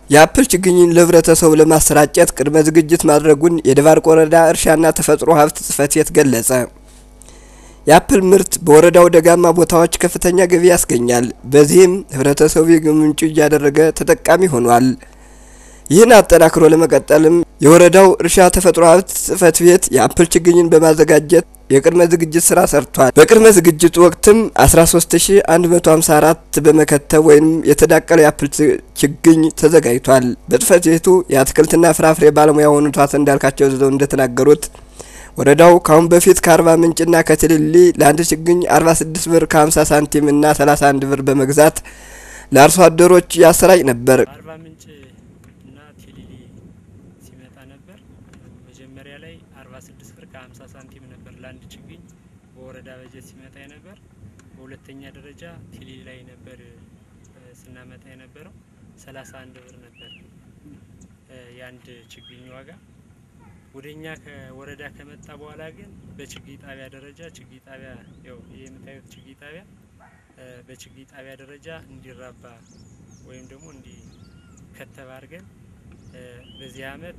የአፕል ችግኝን ለህብረተሰቡ ለማሰራጨት ቅድመ ዝግጅት ማድረጉን የደባርቅ ወረዳ እርሻና ተፈጥሮ ሀብት ጽሕፈት ቤት ገለጸ። የአፕል ምርት በወረዳው ደጋማ ቦታዎች ከፍተኛ ገቢ ያስገኛል። በዚህም ህብረተሰቡ የገቢ ምንጩ እያደረገ ተጠቃሚ ሆኗል። ይህን አጠናክሮ ለመቀጠልም የወረዳው እርሻ ተፈጥሮ ሀብት ጽሕፈት ቤት የአፕል ችግኝን በማዘጋጀት የቅድመ ዝግጅት ስራ ሰርቷል። በቅድመ ዝግጅት ወቅትም 13154 በመከተብ ወይም የተዳቀለ የአፕል ችግኝ ተዘጋጅቷል። በጽሕፈት ቤቱ የአትክልትና ፍራፍሬ ባለሙያ የሆኑት አቶ እንዳልካቸው ዘዘው እንደተናገሩት ወረዳው ካሁን በፊት ከአርባ ምንጭና ከትልሊ ለአንድ ችግኝ 46 ብር ከ50 ሳንቲም እና 31 ብር በመግዛት ለአርሶ አደሮች ያሰራጭ ነበር። አርባ ምንጭ እና ቲሊሊ ሲመጣ ነበር። መጀመሪያ ላይ 46 ብር ከ50 ሳንቲም ነበር ለአንድ ችግኝ በወረዳ በጀት ሲመጣ የነበር። በሁለተኛ ደረጃ ቲሊሊ ላይ ነበር ስናመጣ የነበረው 31 ብር ነበር የአንድ ችግኝ ዋጋ። ወደኛ ከወረዳ ከመጣ በኋላ ግን በችግኝ ጣቢያ ደረጃ ችግኝ ጣቢያ ያው ይህ የምታዩት ችግኝ ጣቢያ በችግኝ ጣቢያ ደረጃ እንዲራባ ወይም ደግሞ እንዲከተብ አድርገን በዚህ አመት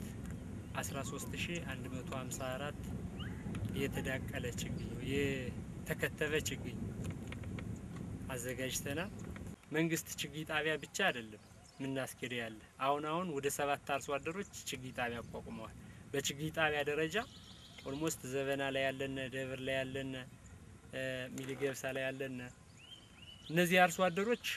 13154 የተዳቀለ ችግኝ የተከተበ ችግኝ አዘጋጅተናል። መንግስት ችግኝ ጣቢያ ብቻ አይደለም ምናስኬደ ያለ አሁን አሁን ወደ ሰባት አርሶ አደሮች ችግኝ ጣቢያ አቋቁመዋል። በችግኝ ጣቢያ ደረጃ ኦልሞስት ዘበና ላይ ያለነ፣ ደብር ላይ ያለነ፣ ሚሊገብሳ ላይ ያለነ እነዚህ አርሶ አደሮች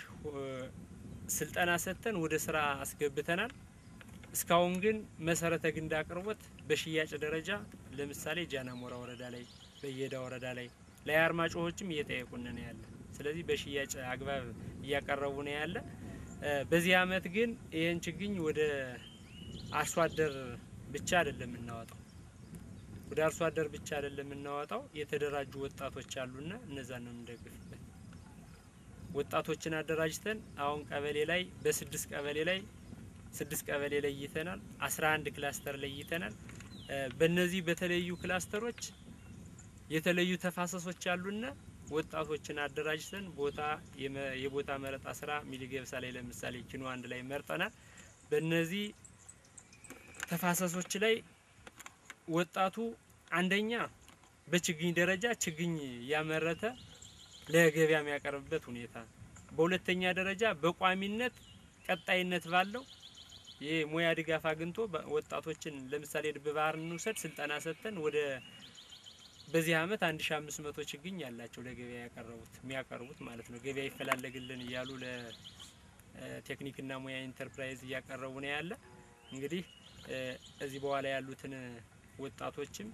ስልጠና ሰጥተን ወደ ስራ አስገብተናል። እስካሁን ግን መሰረተ ግንድ አቅርቦት በሽያጭ ደረጃ ለምሳሌ ጃናሞራ ወረዳ ላይ፣ በየዳ ወረዳ ላይ ላይ አርማጭሆችም እየጠየቁን ነው ያለ። ስለዚህ በሽያጭ አግባብ እያቀረቡ ነው ያለ። በዚህ አመት ግን ይህን ችግኝ ወደ አርሶ አደር ብቻ አይደለም የምናወጣው ወደ አርሶ አደር ብቻ አይደለም የምናወጣው። የተደራጁ ወጣቶች አሉና እነዛን ነው የምንደግፍበት። ወጣቶችን አደራጅተን አሁን ቀበሌ ላይ በስድስት ቀበሌ ላይ ስድስት ቀበሌ ለይተናል። አስራ አንድ ክላስተር ለይተናል። በእነዚህ በተለዩ ክላስተሮች የተለዩ ተፋሰሶች አሉና ወጣቶችን አደራጅተን ቦታ የቦታ መረጣ ስራ ሚሊገብሳ ላይ ለምሳሌ ኪኖ አንድ ላይ መርጠናል። በእነዚህ ተፋሰሶች ላይ ወጣቱ አንደኛ በችግኝ ደረጃ ችግኝ ያመረተ ለገበያ የሚያቀርብበት ሁኔታ፣ በሁለተኛ ደረጃ በቋሚነት ቀጣይነት ባለው የሙያ ድጋፍ አግኝቶ ወጣቶችን ለምሳሌ ድብ ባህርን እንውሰድ ስልጠና ሰጥተን ወደ በዚህ አመት 1500 ችግኝ ያላቸው ለገበያ ያቀረቡት የሚያቀርቡት ማለት ነው። ገበያ ይፈላለግልን እያሉ ለቴክኒክና ሙያ ኢንተርፕራይዝ እያቀረቡ ነው ያለ እንግዲህ እዚህ በኋላ ያሉትን ወጣቶችም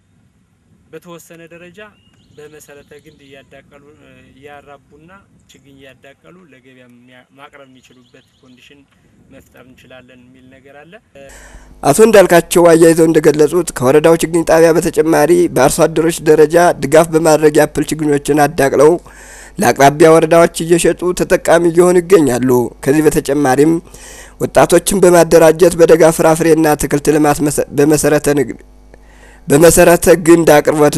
በተወሰነ ደረጃ በመሰረተ ግንድ እያዳቀሉ እያራቡና ችግኝ እያዳቀሉ ለገበያ ማቅረብ የሚችሉበት ኮንዲሽን መፍጠር እንችላለን የሚል ነገር አለ። አቶ እንዳልካቸው አያይዘው እንደገለጹት ከወረዳው ችግኝ ጣቢያ በተጨማሪ በአርሶ አደሮች ደረጃ ድጋፍ በማድረግ የአፕል ችግኞችን አዳቅለው ለአቅራቢያ ወረዳዎች እየሸጡ ተጠቃሚ እየሆኑ ይገኛሉ። ከዚህ በተጨማሪም ወጣቶችን በማደራጀት በደጋ ፍራፍሬና አትክልት ልማት በመሰረተ ንግድ በመሰረተ ግንድ አቅርቦት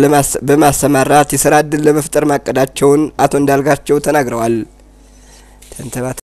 በማሰማራት የስራ እድል ለመፍጠር ማቀዳቸውን አቶ እንዳልካቸው ተናግረዋል። ተንተባተ